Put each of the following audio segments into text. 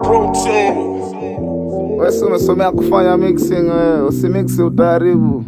Wewe si umesomea kufanya mixing wewe, usimixi utaharibu.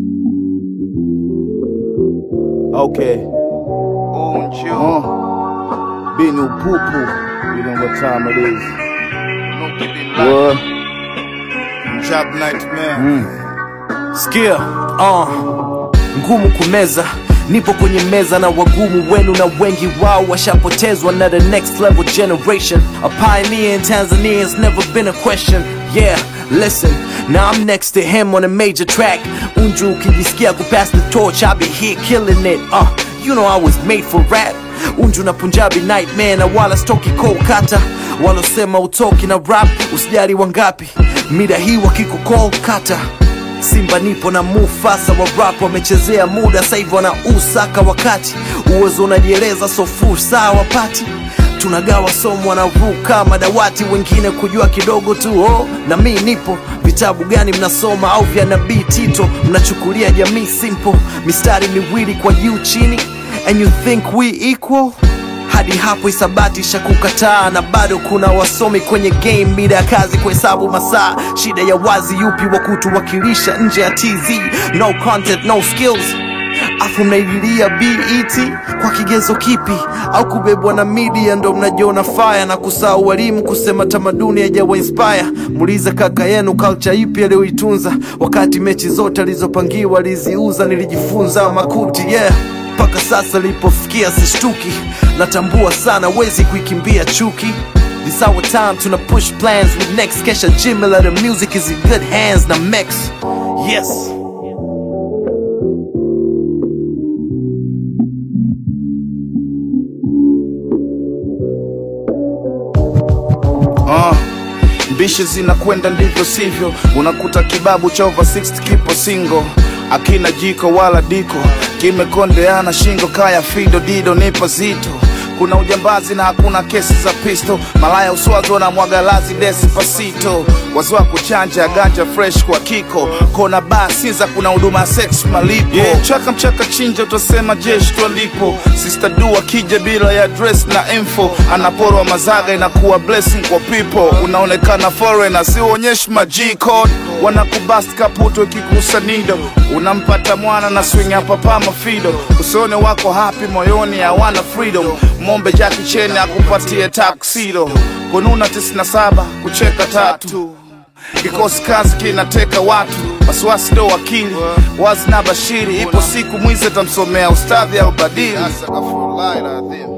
Okay. Unju. Uh. Bini upupu. You know what time it is. What? Job nightmare. Mm. Sikia, uh, ngumu kumeza nipo kwenye meza na wagumu wenu na wengi wao washapotezwa na the next level generation a pioneer in tanzania has never been a question yeah listen now i'm next to him on a major track unju ukijisikia kupass the torch i'll be here killing it uh, you know i was made for rap unju na punjabi nightmare na wala stoki kolkata walosema utoki na rap usijali wangapi mida hii wakikukol Simba nipo na Mufasa wa rap wamechezea muda sasa hivi wanausaka wakati uwezo unajieleza so fursa wapati tunagawa somo wanavuka madawati wengine kujua kidogo tu oh, na mi nipo vitabu gani mnasoma au vya nabii Tito mnachukulia jamii simple mistari miwili kwa juu chini and you think we equal hadi hapo isabati shakukataa na bado kuna wasomi kwenye game mida ya kazi kuhesabu masaa shida ya wazi yupi wa kutuwakilisha nje ya tz no content no skills afu mnaililia bet kwa kigezo kipi au kubebwa na media ndo mnajiona faya na kusahau walimu kusema tamaduni hajawa inspire muulize kaka yenu culture ipi aliyoitunza wakati mechi zote alizopangiwa aliziuza nilijifunza makuti yeah mpaka sasa lipofikia sishtuki natambua sana wezi kuikimbia chuki This our time tuna push plans with next kesha jimila the music is in good hands na mex yes Uh. Mbishi zinakwenda ndivyo sivyo, unakuta kibabu cha over 60 kipo single, akina jiko wala diko, kimekondeana shingo kaya fido dido nipo zito kuna ujambazi na hakuna kesi za pisto, malaya uswazo na mwagalazi despacito, wazi wa kuchanja ganja fresh kwa kiko, kona baa Sinza kuna huduma ya sex malipo, yeah. chaka mchaka chinja utasema jeshi twalipo, sister du akija bila ya dress na info, anaporwa mazaga inakuwa blessing kwa people, unaonekana foreigner si uonyeshi G code, wanakubast kaputo ikikusa nido, unampata mwana na swing hapa pama fido, usione wako happy moyoni hawana freedom mombe Jackie Chan akupatie taksido kununa 97 kucheka tatu kikosi kazi kinateka watu wasiwasi ndo wakili wazi na bashiri ipo siku mwizi atamsomea ustadhi au badili